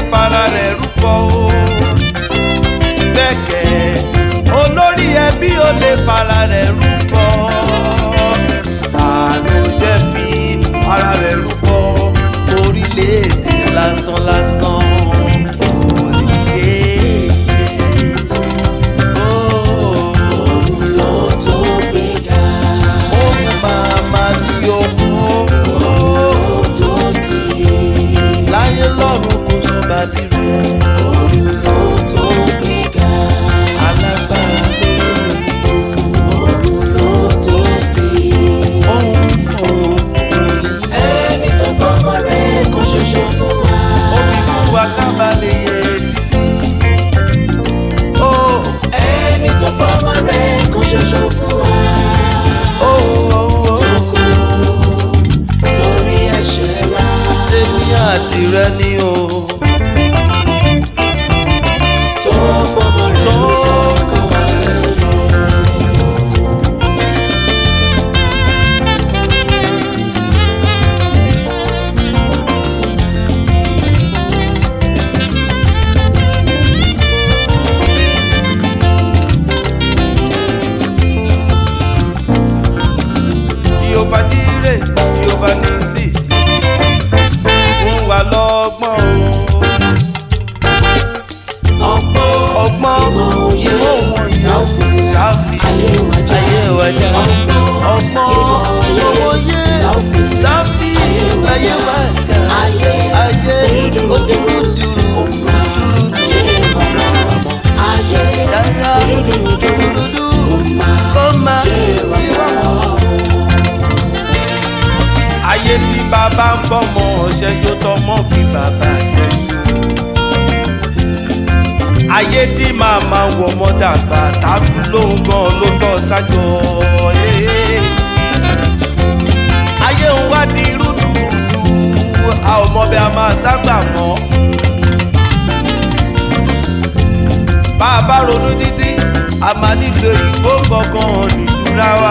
para rẹ̀ rúbọ o gbẹ̀kẹ́ olórí ẹbí ò lè fara rẹ̀ rúbọ ta ló jẹ́ fi ara rẹ̀ rúbọ orílẹ̀-èdè lásán lásán kò lè ṣe é. Oh, òun ló tó gbéga ó máa máa yọ ọ́ ó tó sí láyé lọ́run kò sọ bàbí rẹ̀ òun ló tó gbéga alágbára lórí òun ló tó sí. ohun òun ẹni tó fọmọ rẹ̀ kan ṣoṣo fún wa. omi mú wa kábàlẹ̀ yẹ títí. ó ẹni tó fọmọ rẹ̀ kan ṣoṣo fún wa. ó ó tó kú torí ẹ̀ṣẹ̀ wa. èmi àti rẹ ni o. tó fọmọ rẹ̀ tó lọ́kàn wá lẹ́yìn. Jèhófà jíre Jèhófà nísì fún wa lọ́gbọ́n o. ọgbọ́n ọgbọ́n ìmọ̀ òye ìmọ̀ òun tá ò fi tá a fi ayé wa já. ayé wa já. ọgbọ́n ọgbọ́n ìmọ̀ òye òye tá ò fi tá a fi ayé wa já. ayé ayé dúdúrú ojúrúdúrú kò má jẹ́ bàbá ayé dára dúdúrú dúdú kò má kó má jẹ́ bàbá. ayé tí bàbá ń bọ́mọ ọ̀ṣẹ́ yóò tọmọ fi bàbá ṣẹ́ yó. ayé tí màmá ń wọmọ dàgbà tábù lóhùn gan ló tọ́ sájọ. eh. ayé ń wá di rúdurùdu a ò mọ bí a máa ságbà mọ́. bá a bá ronú títí a máa nílò ìgbó kankan nìtura wa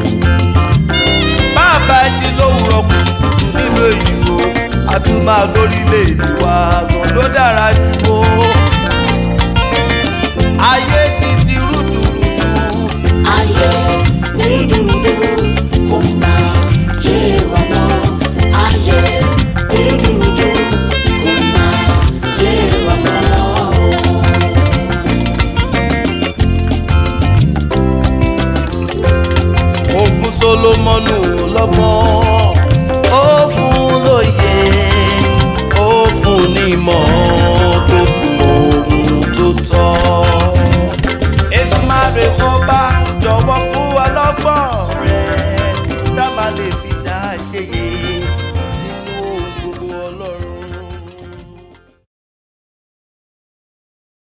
bàbá jí lówùrọ̀ kùtùkùtù nílùú èyìnbó a tún máa lórílẹ̀-èdè wa gan ló dára jù ó.